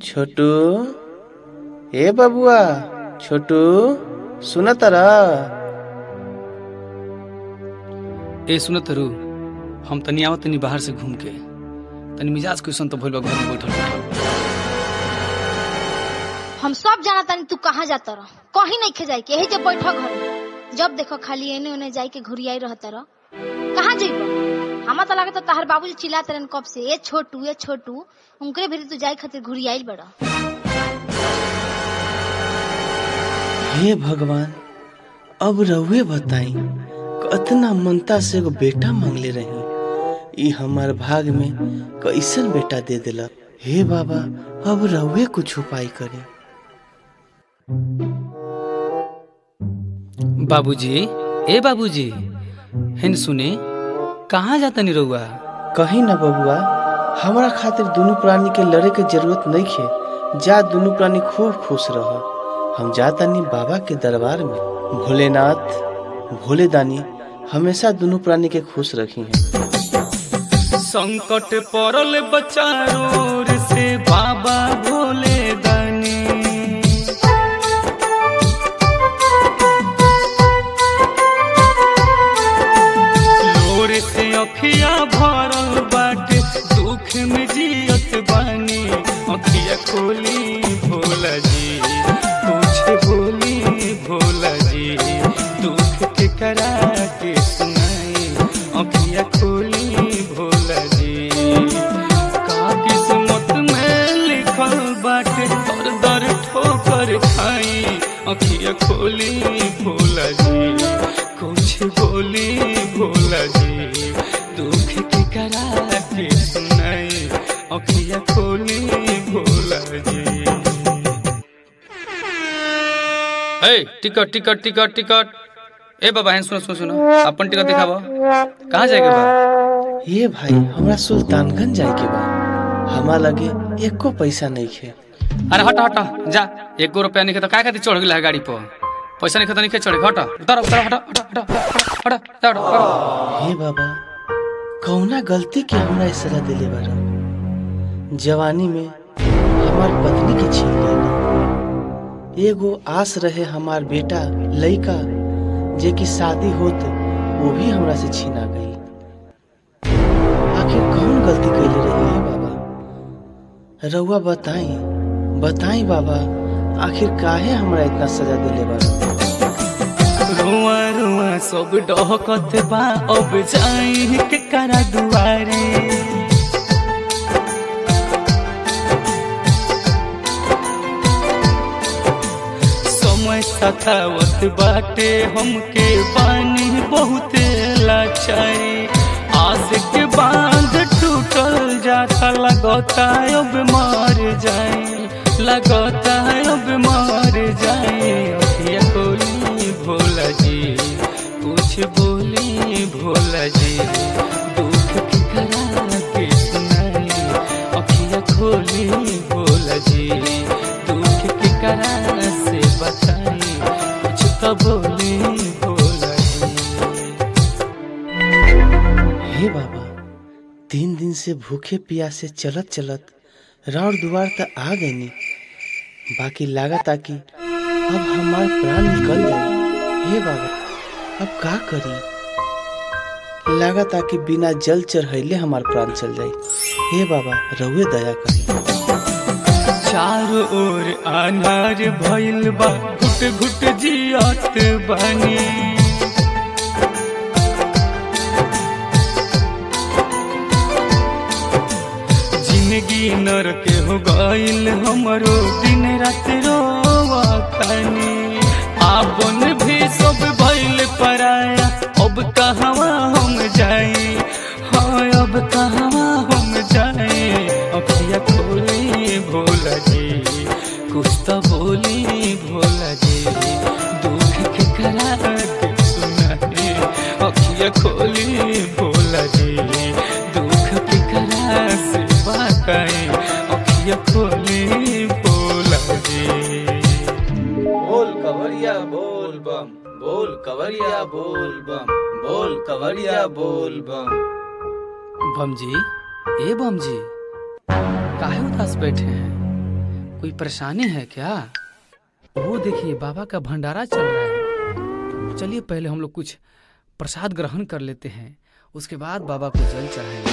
छोटू ए बबुआ छोटू सुन तरा ए सुन तरु हम तनी आवत तनी बाहर से घूम के तनी मिजाज क्वेश्चन तो भइल बा घर में बैठल बैठल हम सब जाना तानी तू कहाँ जाता रह कहीं नहीं खे जाए के यही जब बैठो घर में जब देखो खाली एने ओने जाई के घुरियाई रहता रह कहाँ जइबो हमा तो लागत तहार बाबूजी चिल्लाते रहन कब से ए छोटू ए छोटू उनकरे भी तू जाई खातिर घुरियाइल बड़ा हे भगवान अब रहुए बताई कतना मनता से एगो बेटा मांगले रही ई हमार भाग में कैसन बेटा दे दिलक हे बाबा अब रहुए कुछ उपाय करे बाबूजी ए बाबूजी हेन सुने कहाँ जाता नी रउआ कहीं ना बबुआ हमारा खातिर दोनों प्राणी के लड़े के जरूरत नहीं खे जा दोनों प्राणी खूब खुश रह हम जातानी बाबा के दरबार में भोलेनाथ भोले दानी हमेशा दोनों प्राणी के खुश रखी हैं संकट पड़ल बचारोर से बाबा भोले दानी लोर से अखिया भरल बाटे दुख में जियत बानी अखिया खोली भोला जी कुछ बोली भोला जी दुख के करा के सुनाई अखिया खोली भोला जी का किस्मत में लिखल बाटे दर दर ठोकर खाई अखिया खोली भोला जी कुछ बोली भोला जी दुख की करा के सुनाई अखिया खोली भोला जी ए टिकट टिकट टिकट टिकट ए बाबा हैं सुनो सुनो सुनो अपन टिकट दिखाबो कहाँ जाएके बा ये भाई हमरा सुल्तानगंज जाए के बा हमा लगे एको पैसा नहीं खे अरे हटा हटा जा एक गो रुपया नहीं तो काय खातिर चढ़ गेला है गाड़ी पर पैसा नहीं तो नहीं चढ़े हटा उतर उतर हटा हटा हटा हटा हटा हटा हे बाबा कौना गलती के हमरा इस सजा दिले बारा जवानी में हमार पत्नी के छीन लेना एगो आस रहे हमार बेटा लइका जे की शादी होत वो भी हमरा से छीना गई आखिर कौन गलती कैले रही है बाबा रउआ बताई बताई बाबा आखिर काहे हमरा इतना सजा दिले बारा रुआ रुआ सब डहकत बा अब जाई के करा दुआरे समय सतावत बाटे हमके पानी बहुत लाचारी आज के बांध टूटल जाता लगता अब मार जाए लगता अब मार जाए अखिया खोली भोला जी कुछ बोली भोला जी दुख की करा के सुनाई अखिया खोली भोला जी दुख की करा से बताई कुछ तो बोली भोला जी हे बाबा तीन दिन से भूखे प्यासे चलत चलत राउर दुआर तक आ गईनी बाकी लागत आ कि अब हमार प्राण निकल जाए हे बाबा अब का करी लागत आ कि बिना जल चढ़ैले हमार प्राण चल जाए हे बाबा रहुए दया करी चारों ओर अनार भइल बा घुट घुट जियत बानी जिंदगी नरक हो गइल हमरो दिन रात रोवतानी आपन भी सब भइल पराया अब कहवा हम जाई हाँ अब कहवा हम जाए अखिया खोली भोला जी कुछ तो बोली भोला जी दुख के करा के सुनाई अखिया खोली भोला जी दुख के करा से बताई अखिया खोली भोला जी बोल कवरिया बोल बम बोल कवरिया बोल बम बोल कवरिया बोल बम बम जी ए बम जी काहे उदास बैठे हैं कोई परेशानी है क्या वो देखिए बाबा का भंडारा चल रहा है चलिए पहले हम लोग कुछ प्रसाद ग्रहण कर लेते हैं उसके बाद बाबा को जल चढ़ाएंगे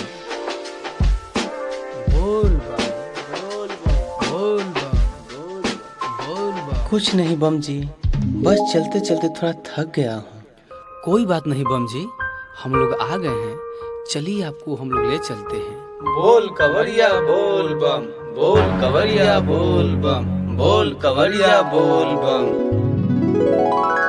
बोल बम बोल बम बोल बम बोल बम कुछ नहीं बम जी बस चलते चलते थोड़ा थक गया हूँ कोई बात नहीं बम जी हम लोग आ गए हैं चलिए आपको हम लोग ले चलते हैं बोल कवरिया बोल बम बोल कवरिया बोल बम बोल कवरिया बोल बम